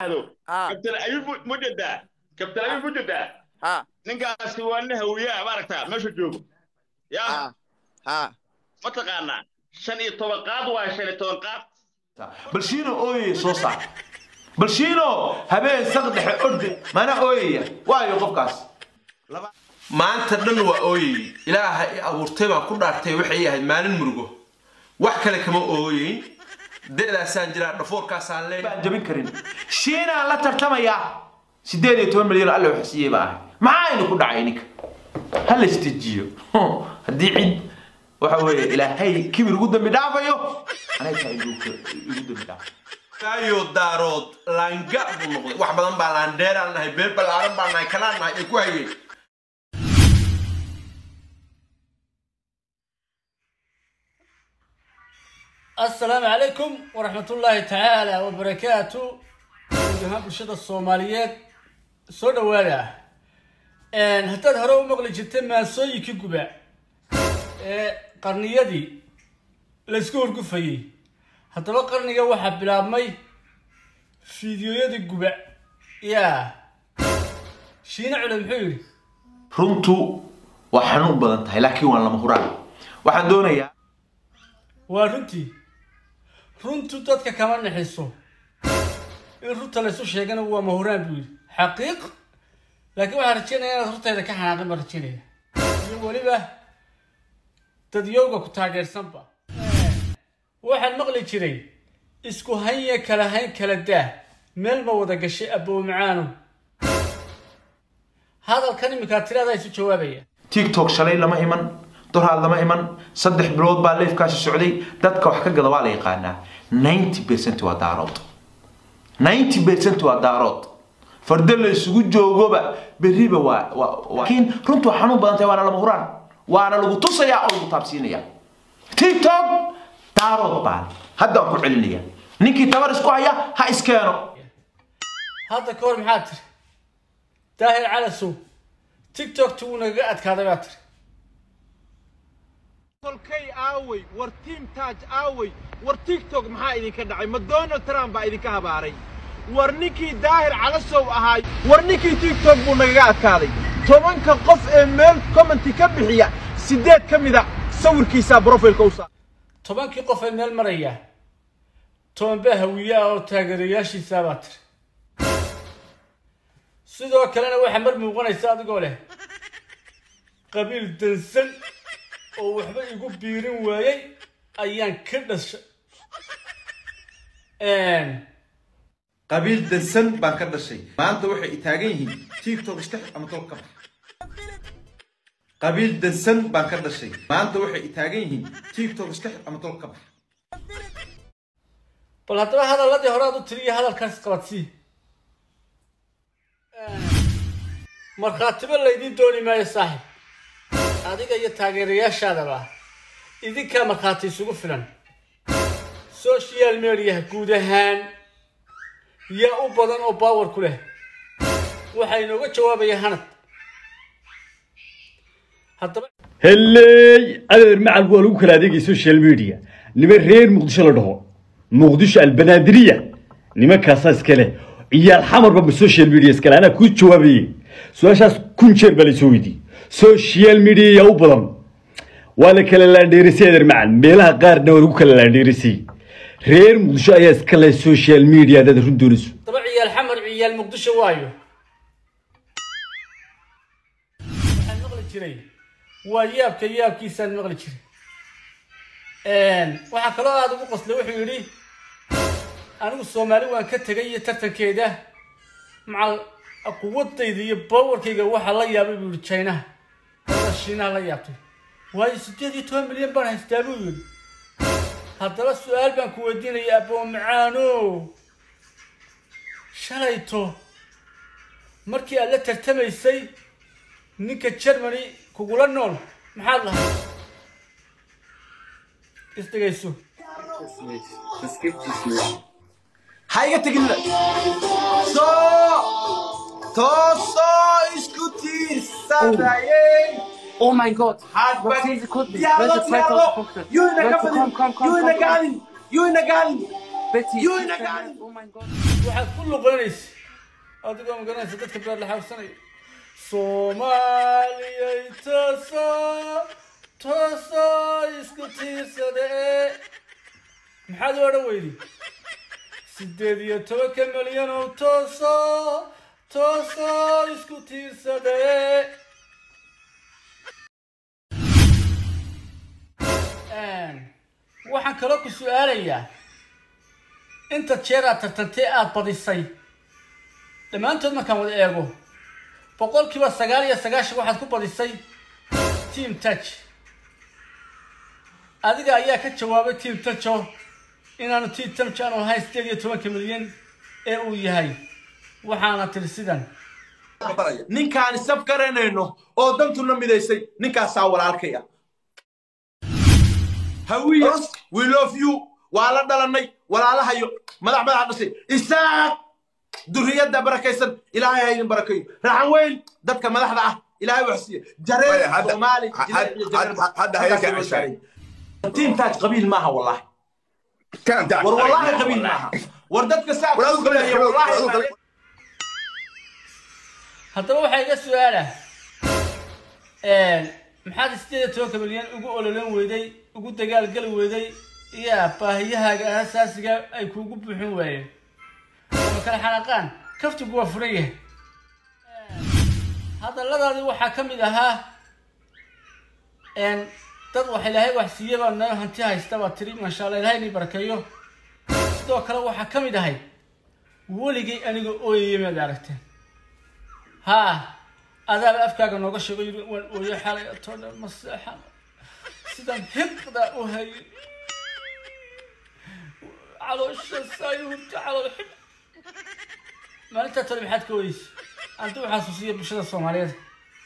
ها kabtan ayub mujadaa kabtan ayub mujadaa ها ninkaasi waa nin hawiyaa maaragtaa meesha joogo yaa ها ها mataqaanaa shan iyo toban qaad waa shan iyo toban qaad balshiino ooyaya soo saar balshiino habeen saq dhexe orde mana ooyaya waayo qofkaas maanta dhan waa ooyayey ilaaha i abuurtay baan ku dhaartay waxay ahayd maalin murugo wax kale kama ooyeyn de'daasaan jiraa dhafoorkaasaan leeyahay baan jabin karin shiinaan la tartamayaa sideed iyo toban milyan alle wax siiyey baa ahay maxaa aynu ku dhacay ninka ha la istijiyo haddii cid waxa weeye ilaahay kibir ugu dambi dhaafayo anay tahay igu igu dambi dhaaf kaayo daarood laanga buu noqday wax badan baa laandheeraan nahay beel ballaaran baan nahay kanaan nahay ay ku hayeen السلام عليكم ورحمة الله تعالى وبركاته جماعة برشادة الصوماليات سودا وادا ان هتاد هرو مقلي جرتي ما سوي كي غبا قرنيدي لسكور قفاي هتبا قرنيga waxa bilaabmay fiidiyoyadii guba yaa shiina culay muxuu yidhi runtu waa xanuun badan tahay laakiin waa lama huraan waxaan doonayaa waa runtii runtu dadka kama naxiso in runta laysu sheegana waa mahuraan buu yidhi xaqiiq laakiin waxaan rajeynaya inaad hortayda ka xanaaqin baan rajeynaya iyo weliba dadyowga ku taageersanba waxaan maqli jiray isku hanya kala hayn kala daa meel ma wada gashay abow macaano hadalkan iminkaa tiradaa isu jawaabaya tiktok shalay lama iman doraad lama iman saddex bilood baa leefkaasi socday dadka wax ka gada waa la yaqaanaa 90 percent waa daarood 90 percent waa daarood farda la isugu joogoba berriba waa waa waa- laakiin runtu waa xanuun badan tahay waana lama huraan waana lagu tusayaa oo lagu taabsiinayaa tiktok daarood baan hadda waan ku celinaya ninkii tabar isku haya ha iskeeno hadda ka hor maxaa tiri daahir calasow tiktokti wuu nagaga adkaaday baa tiri kolkay aaway war tiim taaj aaway war tiktok maxaa idinka dhacay ma donald trump baa idinka habaaray war ninkii daahir calasow ahaay war ninkii tiktok buu nagaga adkaaday tobanka qof ee meel commenti ka bixiya siddeed ka mida sawirkiisaa brofilka u saa tobankii qof ee meel maraya tobanbaa hawiye ah oo taageerayaashiisaa baa tiri sidoo kalena waxaa mar muuqanaysa adigoo leh qabiil dansan oo waxba igu biirin waayey ayaan ka dhashay qabiil dansan baan ka dhashay maanta waxay i taagan yihiin tiktok istax ama tol ka bax qabiil dansan baan ka dhashay maanta waxay i taagan yihiin tiktok istax ama tol ka bax bal haddaba hadalladii hore aad u tiriyo hadalkaas qabadsii markhaatiba laydiin dooni maayo saaxib adiga iyo taageerayaashaadaba idinkaa markhaati isugu filan social mediaha guud ahaan yaa u badan oo baawar ku leh waxaa inooga jawaabaya hanad haddaba هلي أنا مع الوالو كلا ديجي سوشيال ميديا نما رير مقدشة لده مقدشة البنادرية نما كاساس كله يا الحمر بالسوشيال ميديا سكلا أنا كنت شوابي سواشاس كنت شير بالي سويدي سوشيال ميديا يا أبلم ولا كلا لا ديرسي هذا معن ميلها قار نورو كلا لا ديرسي رير مقدشة يا سكلا السوشيال ميديا ده رندونسو daba ciyaal xamar ciyaal muqdisho waayo waxaan maqli jiray waa yaabka yaabkiisaan maqli jiray waxaa kaloo aada ugu qoslay wuxuu yidhi anigu soomaali waan ka tegay iyo tartankeeda macal quwadayda iyo bawarkayga waxaa la yaabay buu yidhi chinaha wada shiinaha la yaabtay waayo siddeed iyo toban milyan baan haystaa buu yidhi haddaba su-aal baan ku weydiinaya aboo macaano shalayto markii aad la tartamaysay ninka germany kugula nool maxaad lahay isdhegayso ha iga tegin soo toosoo isku tiirsanayeen Oh mein Gott! Hard Was back. diese Kunden? Diallo, Welche 2000 Diallo. Punkte? You in the Leute, company. komm, komm, komm, You in the komm, komm. garden. You in the garden. Betty, You in the garden. Oh mein Gott! waxaad ku luqeynaysa adigoo magaranaysa dadka beer la xaabsanaya soomaaliyay tooso tooso isku tiirsade maxaad u odhan weydi sideed iyo tobanka milyan oo tooso tooso isku tiirsade waxaan kaloo ku su-aalayaa inta jeer aad tartantee aada badisay dhammaantood markaan wada eego boqolkiiba sagaal iyo sagaashan waxaad ku badisay team touch adiga ayaa ka jawaabay team toucho inaanu team touch aanu ahayn sideed iyo tobanka milyan ee uu yahay waxaana tiri sidan ninkaan isaf garanayno oo dantuna midaysay ninkaasaa walaalkaya hawiye we love you waa la dhalanay walaalahayo madax madax dhashay isaaq duriyadda barakaysan ilaahay ha idin barakeeyo raxan weyn dadka madaxda ah ilaahay wax siiya jareer hadda- soomaali had- jireer iyo jareer had- hadda halkaas hayalka loo ceshaay. saaray. tiim taaj qabiil maaha wallahi كان تعال war wallahi qabiil maaha war dadka saa War adigu qabiil- kuleeya wallahi adigu qabiil- haddaba waxaa iga su-aala maxaad sideed iyo tobanka milyan ugu ololan weyday ugu dagaalgali weyday iyo baahiyahaaga asaasiga ay kuugu buuxin waayeen ama kala xanaaqaan kaftigu waa furan yahay hadalladaadii waxaa ka mid ahaa dad wax ilaahay wax siiye baa noo hanti haysta baa tiri maasha allah ilaahay inii barakeeyo sidoo kale waxaa ka mid ahay weligay aniga ooyaya maad aragteen ها أذا أفكار نوقع شغل ويا حالي تونا مساحة سيدان هقدا وهي على الشساي وانت على الحب ما انت ترى بحد كويس انت حاسوسية بشدة الصومالية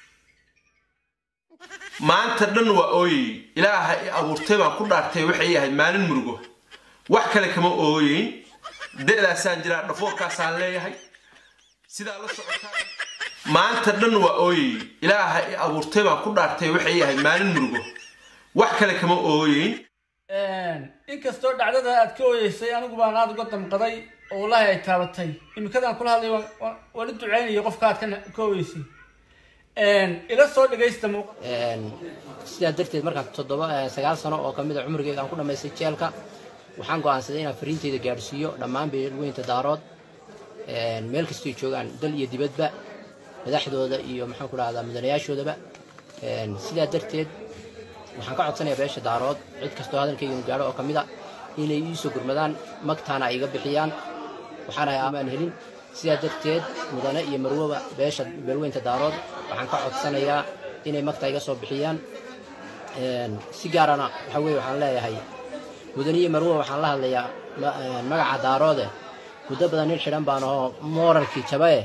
maanta dhan waa ooyey ilaaha i abuurtay baan ku dhaartay waxay yahay maalin murugo wax kale kama ooyeyn de'daasaan jiraa dhafoorkaasaan leeyahay sidaa la socotaa maanta dhan waa ooyey ilaaha i abuurtay baan ku dhaartay waxay yahay maalin murugo wax kale kama ooyeyn inkastoo dhacdada aad ka ooyeysay anigu baan aada uga damqaday oo wallaahi ay taabatay imikadan kula hadlay waan- waan- waan u ducaynaya qofka aad ka ka ooyeysay ila soo dhagaysta muuq Een, sidaa darteed markaan toddoba eh, sagaal sano oo kamid a cumrigeyga aan ku dhammaystay jeelka waxaan go'aansaday inaan fariinteyda gaadhsiiyo dhammaan beelweynta daarood een, meel kastay joogaan dal iyo dibadba madaxdooda iyo maxaan ku dhahdaa mudanayaashoodaba Een, sidaa darteed waxaan ka codsanayaa beesha daarood cid kastoo hadalkayga gaadho oo kamid a inay iisoo gurmadaan magtaana ay iga bixiyaan waxaan ahay amaan helin sidaa darteed mudane iyo marwoba beesha beelweynta daarood waxaan ka codsanayaa inay magta iga soo bixiyaan Een, si gaarana waxa weye waxaan leeyahay mudane iyo marwoba waxaan la hadlayaa ma- een, magaca daaroode muddo badan nin xidhan baan ahoo mooralkii jabae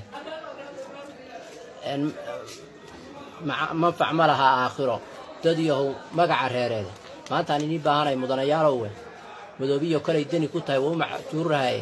Een, maca- manfac ma laha aakhiro dad yahow magaca reereeda maanta aan inii baahanay mudanayaalowe madoobiyo kalay deni ku tahay waa u macjuurahaye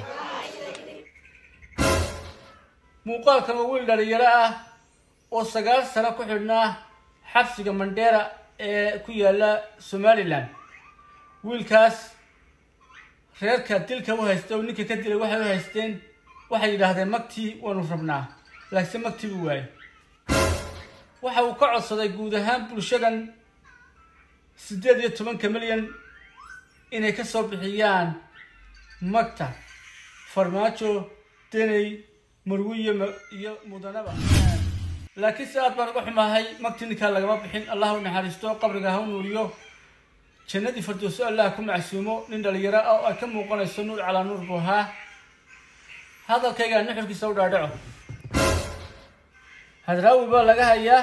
muuqaalkan waa wiil dhalinyaro ah oo sagaal sano ku xidhnaa xabsiga mandheera ee ku yaala somalilan wiilkaas reerka dilka u haysta oo ninka ka dilay waxay u haysteen waxay yidhaahdeen magtii waanu rabnaa laakiinse magtii buu waayay waxa uu ka codsaday guud ahaan bulshadan siddeed iyo tobanka milyan inay ka soo bixiyaan magta farmaajo deney marwiye ma- iyo mudanaba laakiin si aad baan uga xumahay magtii ninkaa lagama bixin allah u naxariisto qabriga ha u nuuriyo jannadii firdowso allah ku macsuumo nin dhalinyaro ah oo ay ka muuqanayso nuur calaa nuur buu ahaa hadalkayga nuxurkiisa u dhaadhaco hadraawi baa laga hayaa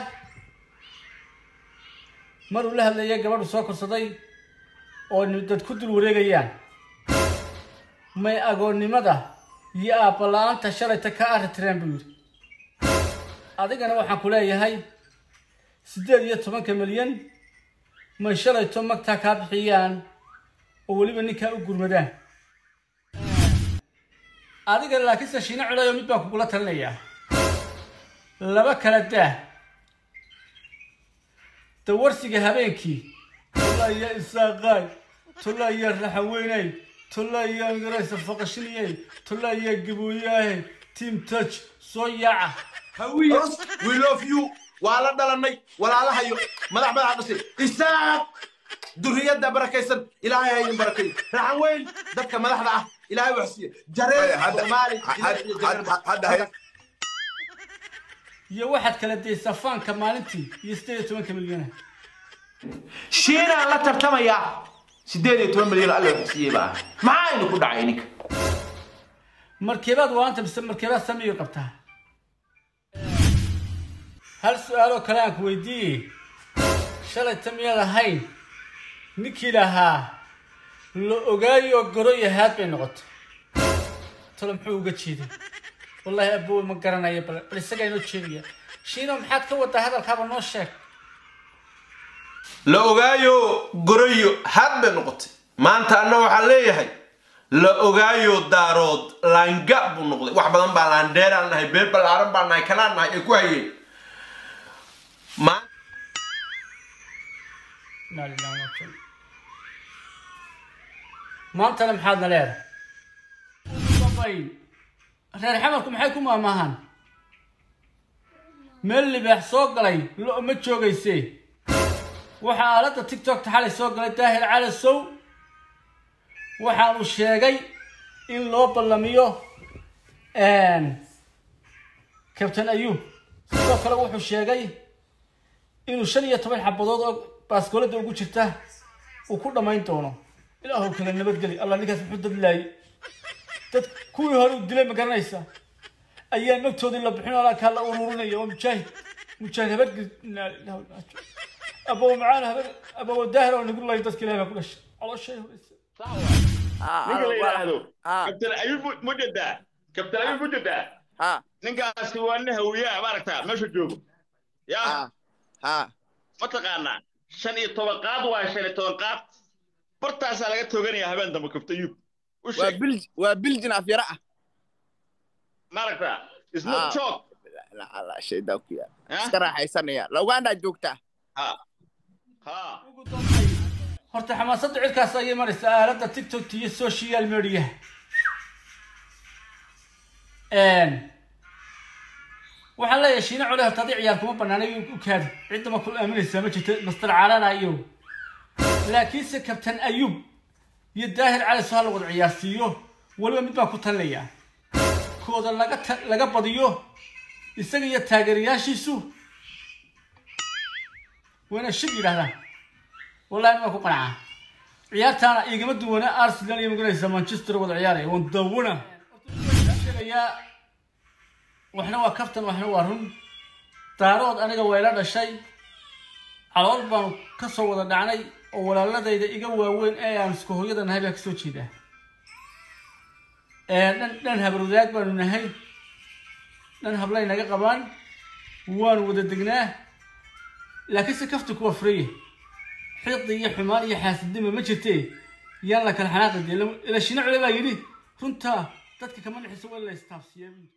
maruu la hadlayay gabadhu soo korsaday oo ni- dad ku dul wareegayaan may agoonnimada iyo aabbala-aanta shalayta ka arritireen buu yidhi adigana waxaan ku leeyahay siddeed iyo tobanka milyan may shalayto magtaa kaa bixiyaan oo weliba ninkaa u gurmadaan adiga laakiinse shiino culayo mid baan kugula talinayaa laba kala daa dawarsiga habeenkii tulla iyo isaaqaay tulla iyo raxaweynay tolla ayaa magaraysa faqashiniyey tolla ayaa gabooyaahe team touch soo yaaca hawiye we love you waa la dhalanay walaalahayo madax madaxa dhashay isaaq duriyadda barakaysan ilaahay ha idin barakeeyo raxan weyn dadka madaxda ah ilaahay wax siiye jareer hadda- soomaali had- had- hadda hay- iyo waxaad kala daysaa faanka maalintii iyo sideed iyo tobanka milyana shiinaan la tartamayaa sideed iyo toban milyan alla wax siiyey baa maxaa inu ku dhacay ninka markeebaad waanta mise markeebaad samiga qabtaa hal su-aaloo kale aan ku weydiiyey shalay ta miyaad ahayn ninkii lahaa la ogaayo goro iyo haad bay noqotay talo muxuu uga jeeday wallaahi aboowe ma garanayo bal bal isagaa inoo jeedaya shiino maxaad ka wadaa hadalkaaba noo sheeg la ogaayo goroyo had bay noqotay maanta anna waxaan leeyahay la ogaayo daarood laanga buu noqday wax badan baa laandheeraan nahay beer ballaaran baan nahay kanaan nahay ay ku hayeen Ma- Inna lillahi wa inna ilaihi raaji'uun. maantana maxaadna leedahay Ugu dambayn, reer xamarku maxay ku maamaahaan meel libaax soo galay lo ma joogayse waxaa aaladda tiktokta xalay soo galay daahir cali sow waxaanu sheegay in loo ballamiyo kabtain ayuub sidoo kale wuxuu sheegay inuu shan iyo toban xabadood oo baaskoolada ugu jirta uu ku dhammayn doono ilaahu kale nabadgeli allah ninkaas muxuu dadlaayay dad kuwii hore uu dilay ma garanaysa ayaa nagtoodii la bixin oo kaa la ururinaya waa mujaahid mujaahid habadgeli inaa lillahi wa inaa ilaihi raaji'uun. abow macaan habad abow daahir oo nagu layn dadka ilahay baa ku dhashay calooshay horeysa ninka la yidhaahdo kabtan ayub mujadaa kabtan ayub mujadaa ha ninkaasi waa nin hawiyaa maaragtaa meesha joogo yaa ha ha mataqaanaa shan iyo toban qaad waa shan iyo toban qaad bartaasaa laga tooganaya habeen dambe kabtan ayub u waa sheeg bil waa biljin afyara ah maaragtaa Ah. ismuk joog La- la shaydaa ku yaal Ah. iska raaxaysanaya lawaandaa joogtaa ha ha ugu dambayn horta xamaasadda cirkaas ayay maraysaa aaladda tiktok iyo social media waxaan leeyahay shiine cole horta adii ciyaar kuma banaanay u kaadi cidda ma kula aaminaysaa ma jirto master carana iyo laakiinse kabtan ayub iyo daahir cali soo la wada ciyaarsiiyo weliba mid baan ku talinayaa kooda laga ta- laga badiyo isaga iyo taageerayaashiisu wayna shib yidhahdaan wallahi aniga ku qanacaa ciyaartaana igama duwana arsenal iyo maganaysa manchester wada ciyaaraya waan dawana sheegayaa waxna waa kaftan waxna waa run daarood aniga wayla dhashay calool baanu ka soo wada dhacnay oo walaaladayda iga waaweyn ee aan isku hooyada nahay baa kasoo jeedaa Ee, dhan dhan habarwadaag baanu nahay dhan hablay naga qabaan waanu wada degnaa laakiinse kaftanku waa furaya xiqdi iyo xumaan iyo xaasidnima ma jirtee yaan la kala xanaaqi dee ila shina cule baa yidhi runtaa dadka kama nixiso waa la istaafsiyaa buu yidhi